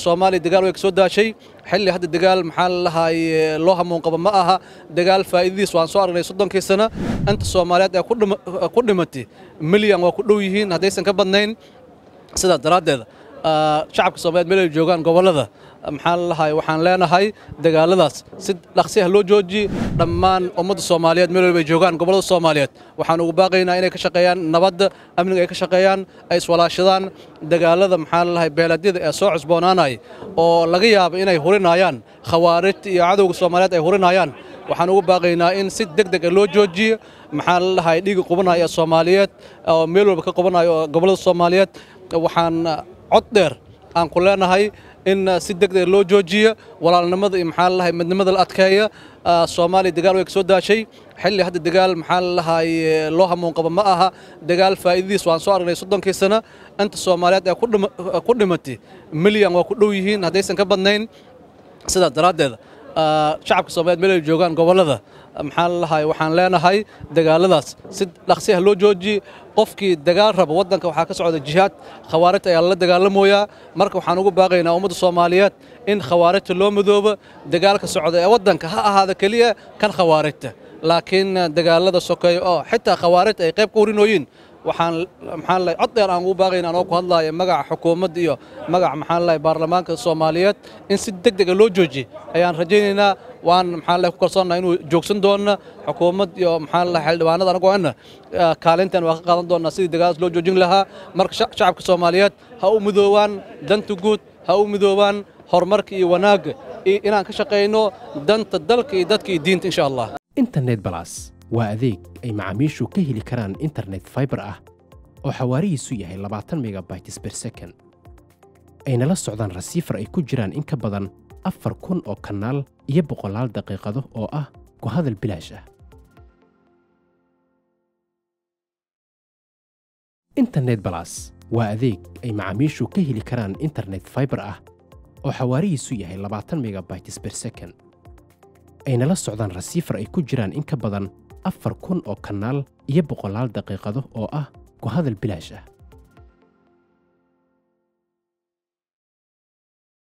soomaaliya dagaal way ka soo daashay xilli hadda dagaal maxaa la lahaay loo hamuun qabo ma aha dagaal faa'iidadiis waan soo aragnay soddonkii sano inta soomaaliyeed ee ku dhimatay milyan waa ku dhow yihiin haddaysan ka badnayn sidaas daraaddeed shacabka soomaaliyeed meel ay joogaan gobollada maxaa la lahaay waxaan leenahay dagaaladaas si dhaqsi ah loo joojiye dhammaan ummadda soomaaliyeed meel walba ay joogaan gobollada soomaaliyeed waxaan ugu baaqaynaa inay ka shaqeeyaan nabadda amniga ay ka shaqeeyaan ay iswalaashadaan dagaalada maxaa la lahay beeladyada ee soo cusboonaanaya oo laga yaabo inay hurinayaan khawaarijta iyo cadowga soomaaliyeed ay hurinayaan waxaan ugu baaqaynaa in si deg deg ah loo joojiyo maxaa la lahay dhiiga qubanaya ee soomaaliyeed oo meel walba ka qubanayo oo gobollada soomaaliyeed waxaan cod dheer aan ku leenahay in si deg deg loo joojiyo walaalnimada iyo maxaa lalahay midnimada la adkeeya soomaaliya dagaal way ka soo daashay xilli hadda dagaal maxaa la lahaay loo hamuun qabo ma aha dagaal faa'iidadiis waan soo aragnay soddonkii sano inta soomaaliyeed ee ku dhimatay milyan waa ku dhow yihiin haddaysan ka badnayn sidaas daraaddeed shacabka soomaaliyeed meel ay joogaan gobollada maxaa la lahaay waxaan leenahay dagaaladaas si dhaqsi ah loo joojiye qofkii dagaal raba waddanka waxaa ka socda jihaad khawaarijta ayaa lala dagaalamoyaa marka waxaan ugu baaqaynaa ummadda soomaaliyeed in khawaarijta loo midoobo dagaalka socda ee waddanka ha ahaada keliya kan khawaarijta laakiin dagaalada sokeeya oo xitaa khawaarijta ay qayb ka hurinooyiin waxaan maxaan lahay cod dheer aan ugu baaqayna anoo ku hadlaaya magaca xukuumadda iyo magaca maxaan lahay baarlamaanka soomaaliyeed in si deg dega loo joojiye ayaan rajaynaynaa waan maxaan lahay ku kalsoonnaha inuu joogsan doona xukuumad iyo maxaan lahay xildhibaanada anagoo ana kaalintan waa ka qaadan doonaa sidii dagaaladaas loo joojin lahaa marka shacabka soomaaliyeed ha u midoobaan danta guud ha u midoobaan horumarka iyo wanaagga iyo inaan ka shaqayno danta dalka iyo dadka iyo diinta insha allah internet balas waa adeeg ay macaamiishu ka heli karaan internet faibar ah oo xawaarihiisu yahay labaatan megabytes ber second ayna la socdaan rasiifar ay ku jiraan in ka badan afar kun oo kanaal iyo boqolaal daqiiqado oo ah ku hadal bilaash ah internet balas waa adeeg ay macaamiishu ka heli karaan internet faibar ah oo xawaarihiisu yahay labaatan megabytes ber second ayna la socdaan rasiifar ay ku jiraan in ka badan afar kun oo kanaal iyo boqolaal daqiiqado oo ah ku hadal bilaash ah